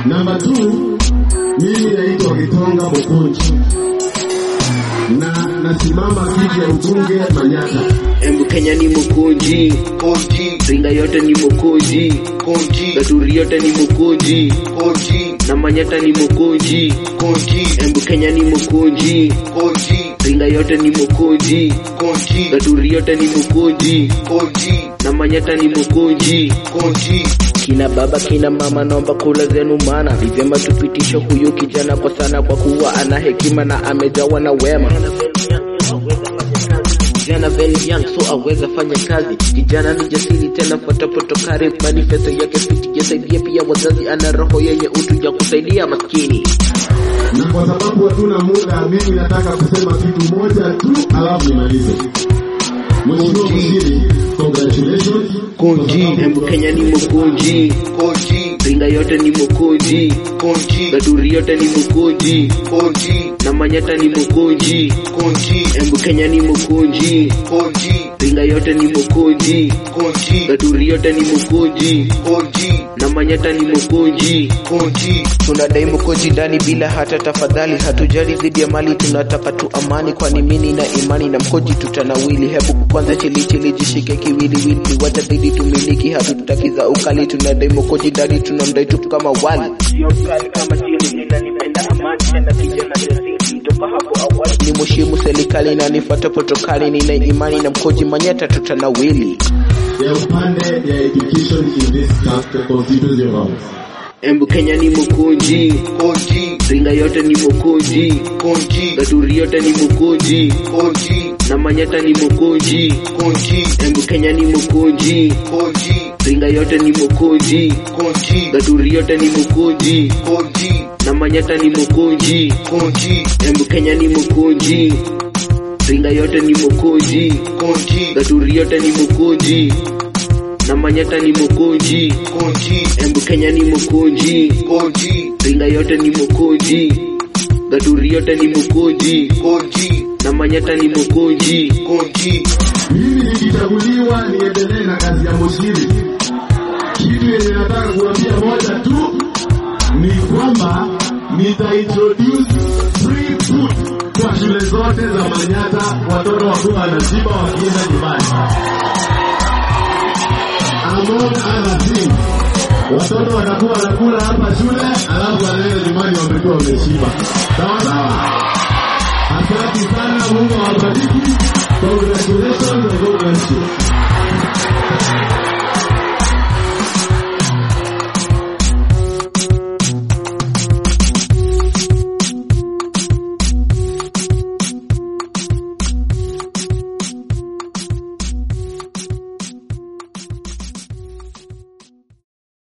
Namba 2 mimi naitwa Gitonga Bokonji na nasimama kiti ya ubunge Manyata. Embu Kenya ni Mokonji, Koji, Ringa yote ni Mokonji, Koji, Gaturi yote ni Mokonji, Koji, na Manyata ni Mokonji. Koji, Embu Kenya ni Mokonji, Koji, Ringa yote ni Mokonji, Koji, Gaturi yote ni Mokonji, Koji, na Manyata ni Mokonji. Koji, Kina baba kina mama, naomba kula zenu, mana ni vyema tupitishe huyu kijana kwa sana, kwa kuwa ana hekima na amejawa na wema. Kijana very young so aweza fanya kazi. Kijana ni jasiri tena fatapotokari, manifesto yake fiti yasaidia pia wazazi, ana roho yenye utu ya kusaidia maskini. Na kwa sababu hatuna muda, mimi nataka kusema kitu moja tu, alafu nimalize. Mheshimiwa Waziri, congratulations. Konji, Embu Kenya ni Mokonji, Koji, Ringa yote ni Mokonji, Koji, Gaturi yote ni Mokonji, Koji, na Manyata ni Mokonji. Koji, Embu Kenya ni Mokonji, Koji, Ringa yote ni Mokonji, Koji, Gaturi yote ni Mokonji, Koji, na Manyata ni Mokonji. Koji, Tunadai Mokonji ndani bila hata tafadhali, hatujali dhidi ya mali, tunataka tu amani, kwani mimi na imani na Mkonji tutanawili. Hebu kwanza chili chili, jishike kiwiliwili, watabidi tumiliki, hatutaki za ukali. Tunadai Mokonji ndani, tunamdai tu kama wali, sio kali kama chini, ninanipenda amani tena kijana jasiri toka hapo awali. Ni mheshimu serikali na nifuata protokali, nina imani na Mkonji Manyata tutanawili. ya upande ya education in this cast- constituency of ours. Embu Kenya ni Mokonji, Koji, Ringa yote ni Mokonji, Koji, Gaturi yote ni Mokonji, Koji, na Manyata ni Mokonji. Koji, Embu Kenya ni Mokonji, Koji, Ringa yote ni Mokonji, Koji, Gaturi yote ni Mokonji, Koji, na Manyata ni Mokonji. Koji, Embu Kenya ni Mokonji, Ringa yote ni Mokonji, Koji, Gaturi yote ni Mokonji, na Manyata ni Mokonji. Koji, Embu Kenya ni Mokonji, Koji, Ringa yote ni Mokonji, Gaturi yote ni Mokonji, Koji, na Manyata ni Mokonji. Koji, Mimi nikichaguliwa niendelee na kazi ya mshiri. Kitu yenye nataka kuambia moja tu ni kwamba nitaintroduce free food kwa shule zote za Manyata, watoto wakuwa wanashiba wakienda nyumbani. Among other things, watoto watakuwa wanakula hapa shule, alafu wanaenda nyumbani wamekuwa wameshiba. Sawa sawa. Asante sana, Mungu awabariki. Congratulations and God bless you.